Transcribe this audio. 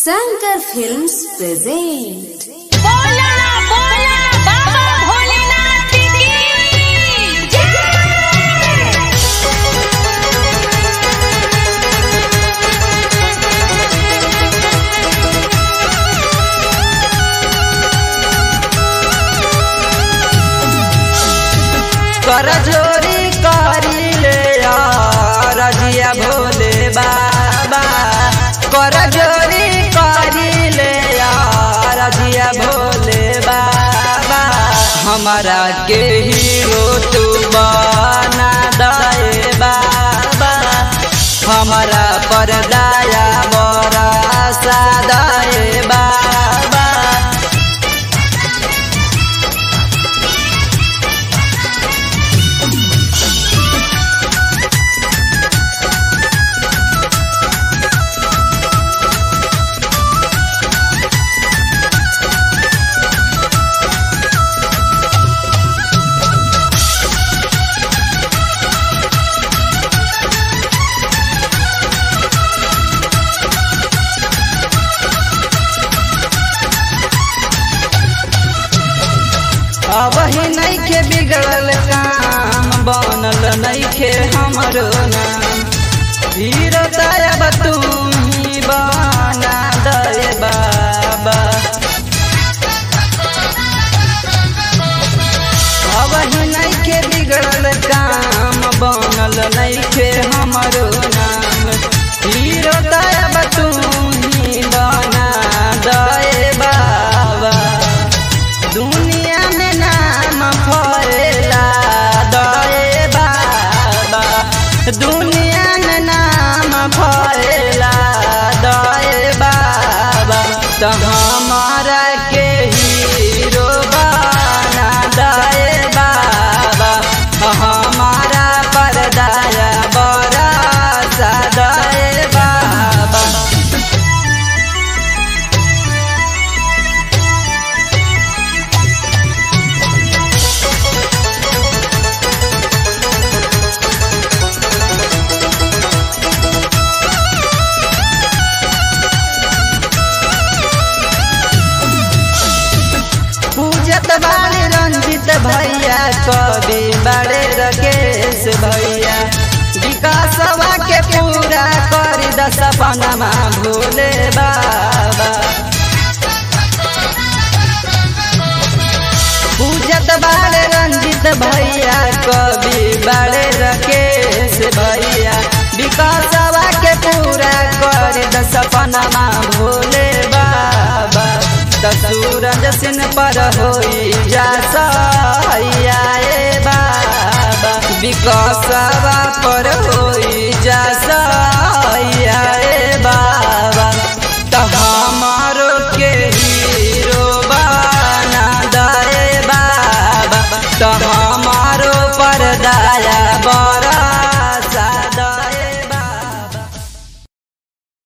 Shankar films present बोला बोला बाबा भोलेनाथ की जय कर जोरी करी ले रजिया भोले बाबा कर जोरी करी ले रजिया भोले बाबा हमारा के हीरो तू बना दे बाबा हमारा पर दया बरसा दे बाबा अब ही नइखे बिगड़ल काम बनल नइखे हमरो नाम हीरो दया तू ही बना दे बाबा अब ही नइखे बिगड़ल काम बनल नइखे हमरो नाम हीरो दया तू ही बना दे बाबा दुनिया में नाम फैला दए बाबा दुनिया में नाम फैला दए बाबा तो हमारा के हीरो बना दए बाबा हमारा पर दया बरसा दए बाबा पूजत बाले रंजित भैया कवि बड़े रकेश भैया विकासवा के पूरा कर दस पनमा भोले बाबा पूजत बाले रंजित भैया कवि बड़े रकेश भैया विकासवा के पूरा कर दस पनमा भोले बाबा त सूरज सिन पर होई जा सैया ए बाबा विकासवा पर होई जा सैया ए बाबा त हमारो के हीरो बना दे बाबा त